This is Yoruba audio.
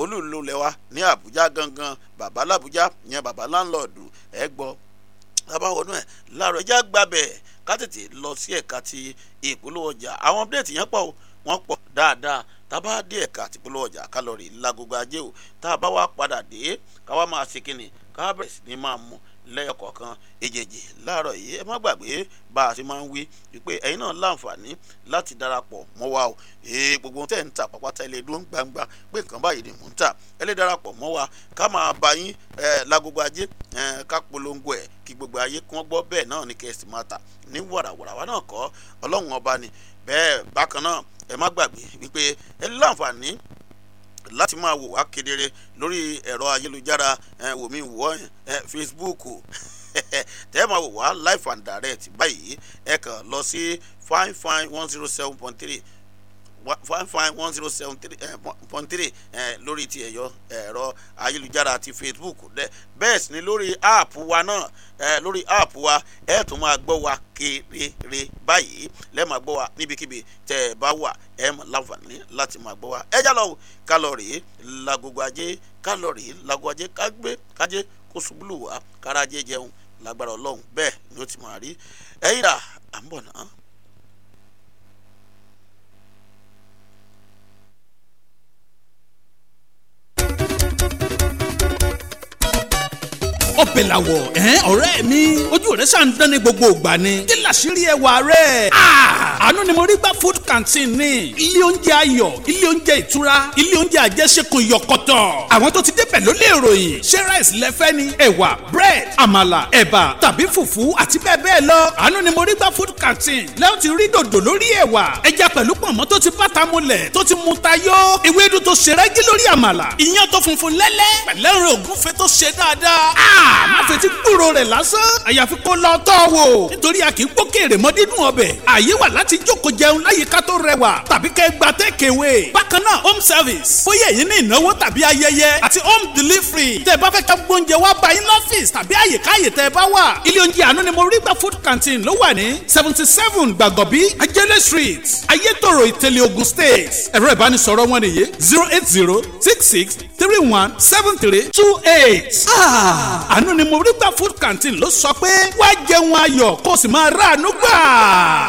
olúùlú lẹ́wà ní àbújá gangan bàbá làbújá ìyẹn bàbá láńlọ́ọ̀dù ẹ gbọ́ bàbá wọnú ẹ̀ láàárọ̀ ẹjẹ́ àgbàbẹ̀ ká tètè lọ sí ẹ̀ka ti ìpolówó ọjà àwọn update yẹn pọ̀ wọ́n pọ̀ dáadáa tá a bá dé ẹ̀ka àti ìpolówó ọjà kálọ̀rì lágogo ajé o tá a bá wá padà dé ká wá máa ṣe kínni ká bẹ̀rẹ̀ sí ní máa mú lẹ́yọkọ̀ọ̀kan èjèèjì láàárọ̀ yìí ẹ má gbàgbé bá a ṣe máa ń wí wípé ẹ̀yin náà láǹfààní láti darapọ̀ mọ́ wa o ee gbogbo ohun tẹ́ ń ta pàpàtà ilé dúró gbangba pé nǹkan báyìí ni mò ń tà ẹ lè darapọ̀ mọ́ wa ká máa bá yín ẹ lágogo ajé ẹ ká polongo ẹ kí gbogbo ayé kí wọ́n gbọ́ bẹ́ẹ̀ náà ní kẹ́sì máa tà ní wàràwàrà wa náà kọ́ ọlọ́run ọba ni bẹ́ẹ̀ bákan náà ẹ má gbàgbé wípé ẹ láǹfààní láti máa wò wá kedere lórí ẹ̀rọ ayélujára wòmí wọ́ Facebook tẹ́ ẹ máa wò wá live and direct báyìí ẹ kàn lọ sí fine fine one zero seven point three fine fine one zero seven three point three lórí ti ẹ̀yọ ẹ̀rọ ayélujára ti Facebook dẹ bẹ́ẹ̀ sì ni lórí app wa náà lórí app wa ẹ tún máa gbọ́ wa kedere báyìí lẹ́ẹ̀ máa gbọ́ wa níbikíbi tẹ́ ẹ bá wà ẹ mọ̀ láǹfààní láti máa gbọ́ wa ẹ já lọ kálọ̀rì lagogo ajé kálọ̀rì lagogo ajé kágbé kájé kó ṣubúlù wá kárájé jẹun lágbára ọlọ́run bẹ́ẹ̀ ni ó ti máa rí ẹ̀yìn rà à ń bọ̀ náà. ọbẹ̀ làwọ̀ ẹ̀hẹ́n ọ̀rẹ́ mi ojú rẹ̀ ṣàn dán ní gbogbo ìgbà ni kí làṣírí ẹwà rẹ̀. àánú ni mo rí gbá food canteen ní ilé oúnjẹ ayọ̀ ilé oúnjẹ ìtura ilé oúnjẹ àjẹsẹ́kù yọkọ̀tọ̀ àwọn tó ti débẹ̀ ló lè ròyìn ṣé rice lẹ́fẹ́ ni ẹ̀wà bread àmàlà ẹ̀bà tàbí fùfú àti bẹ́ẹ̀ bẹ́ẹ̀ lọ àánú ni mo rí gbá food canteen lẹ́yìn tí rí dòdò lórí ẹ̀wà ẹja pẹ̀lú pọ̀nmọ́ tó ti bàtà mulẹ̀ tó ti mu tayó ewédú tó ṣe rẹ́gí lórí àmàlà iyán tó funfun lẹ́lẹ́ pẹ̀lẹ́rìn ògúnfe tó ṣe dáadáa má fetí gbúrò rẹ̀ lásán àyàfi kó lọ tọ́ wò nítorí a kì í gbókèrè mọ́ dídùn ọbẹ̀ àyè wà láti jókòó jẹun láyìíká tó rẹwà tàbí kẹ́ gba tẹ́kẹ̀wé bákan náà home service bóyá èyí ní ìnáwó tàbí ayẹyẹ àti home delivery tẹ́ ẹ bá fẹ́ ká gbóúnjẹ wá bá yín lọ́fíìsì tàbí àyíká àyè tẹ́ ẹ bá wà ilé oúnjẹ àánú ni mo rí gba food canteen ló wà ní seventy seven gbàgọ́bí ajẹ́lẹ̀ street ayétòrò ìtẹ̀lẹ̀ Ògùn state ẹ̀rọ ìbánisọ̀rọ̀ wọn nìyí zero eight zero six six three one seven three two eight àánú ni mo rí gba food canteen ló sọ pé wá jẹun ayọ̀ kó o sì máa ráàánú gbà.